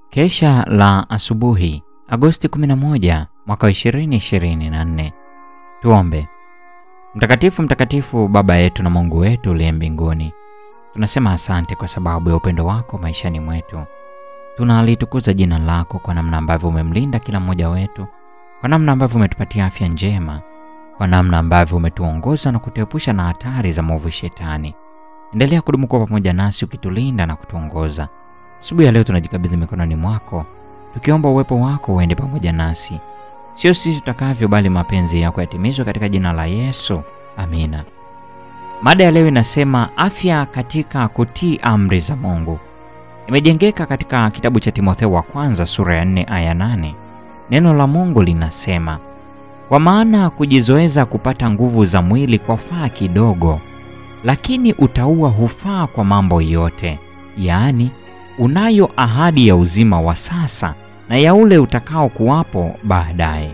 Kesha la asubuhi Agosti 11 mwaka 2024. Tuombe. Mtakatifu, mtakatifu Baba yetu na Mungu wetu uliye mbinguni, tunasema asante kwa sababu ya upendo wako maishani mwetu. Tunalitukuza jina lako kwa namna ambavyo umemlinda kila mmoja wetu, kwa namna ambavyo umetupatia afya njema, kwa namna ambavyo umetuongoza na kutuepusha na hatari za mwovu Shetani. Endelea kudumu kuwa pamoja nasi ukitulinda na kutuongoza. Asubuhi ya leo tunajikabidhi mikononi mwako, tukiomba uwepo wako uende pamoja nasi, sio sisi tutakavyo, bali mapenzi yako yatimizwe katika jina la Yesu, amina. Mada ya leo inasema afya katika kutii amri za Mungu. Imejengeka katika kitabu cha Timotheo wa kwanza sura ya 4 aya 8. Neno la Mungu linasema, kwa maana kujizoeza kupata nguvu za mwili kwa faa kidogo, lakini utauwa hufaa kwa mambo yote, yaani unayo ahadi ya uzima wa sasa na ya ule utakao kuwapo baadaye.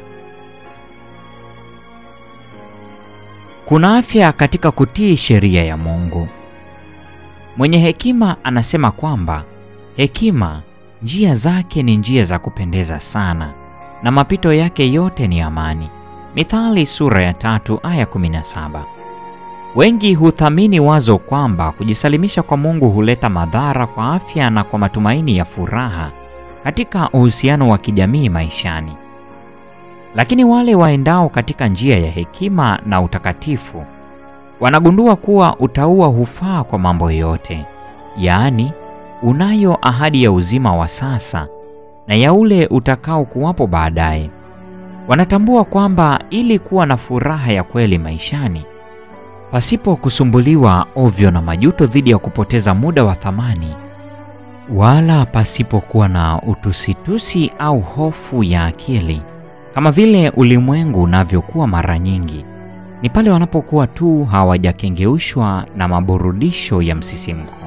Kuna afya katika kutii sheria ya Mungu. Mwenye hekima anasema kwamba hekima njia zake ni njia za kupendeza sana na mapito yake yote ni amani. Mithali sura ya tatu aya 17. Wengi huthamini wazo kwamba kujisalimisha kwa Mungu huleta madhara kwa afya na kwa matumaini ya furaha katika uhusiano wa kijamii maishani. Lakini wale waendao katika njia ya hekima na utakatifu wanagundua kuwa utauwa hufaa kwa mambo yote, yaani unayo ahadi ya uzima wa sasa na ya ule utakao kuwapo baadaye. Wanatambua kwamba ili kuwa na furaha ya kweli maishani pasipo kusumbuliwa ovyo na majuto dhidi ya kupoteza muda wa thamani, wala pasipokuwa na utusitusi au hofu ya akili kama vile ulimwengu unavyokuwa mara nyingi, ni pale wanapokuwa tu hawajakengeushwa na maburudisho ya msisimko.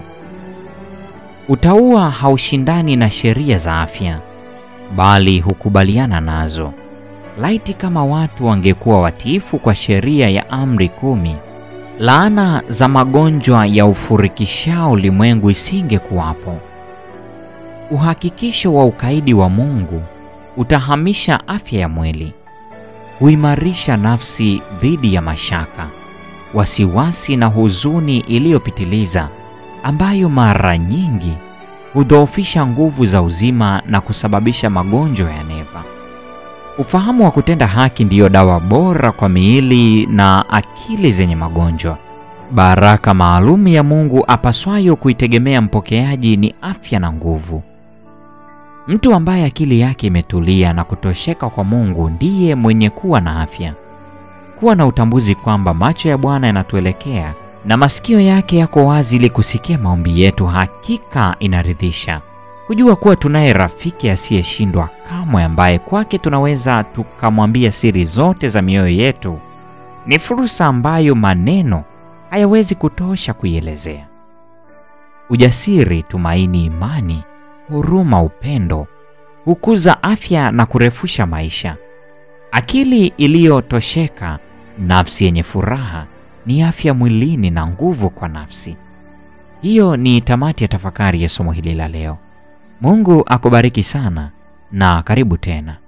Utauwa haushindani na sheria za afya, bali hukubaliana nazo. Laiti kama watu wangekuwa watiifu kwa sheria ya amri kumi, laana za magonjwa ya ufurikishao ulimwengu isingekuwapo. Uhakikisho wa ukaidi wa Mungu utahamisha afya ya mwili, huimarisha nafsi dhidi ya mashaka, wasiwasi na huzuni iliyopitiliza, ambayo mara nyingi hudhoofisha nguvu za uzima na kusababisha magonjwa ya neva. Ufahamu wa kutenda haki ndiyo dawa bora kwa miili na akili zenye magonjwa. Baraka maalum ya Mungu apaswayo kuitegemea mpokeaji ni afya na nguvu. Mtu ambaye akili yake imetulia na kutosheka kwa Mungu ndiye mwenye kuwa na afya. Kuwa na utambuzi kwamba macho ya Bwana yanatuelekea na masikio yake yako wazi ili kusikia maombi yetu, hakika inaridhisha. Kujua kuwa tunaye rafiki asiyeshindwa kamwe, ambaye kwake tunaweza tukamwambia siri zote za mioyo yetu, ni fursa ambayo maneno hayawezi kutosha kuielezea. Ujasiri, tumaini, imani, huruma, upendo hukuza afya na kurefusha maisha. Akili iliyotosheka, nafsi yenye furaha, ni afya mwilini na nguvu kwa nafsi. Hiyo ni tamati ya tafakari ya somo hili la leo. Mungu akubariki sana na karibu tena.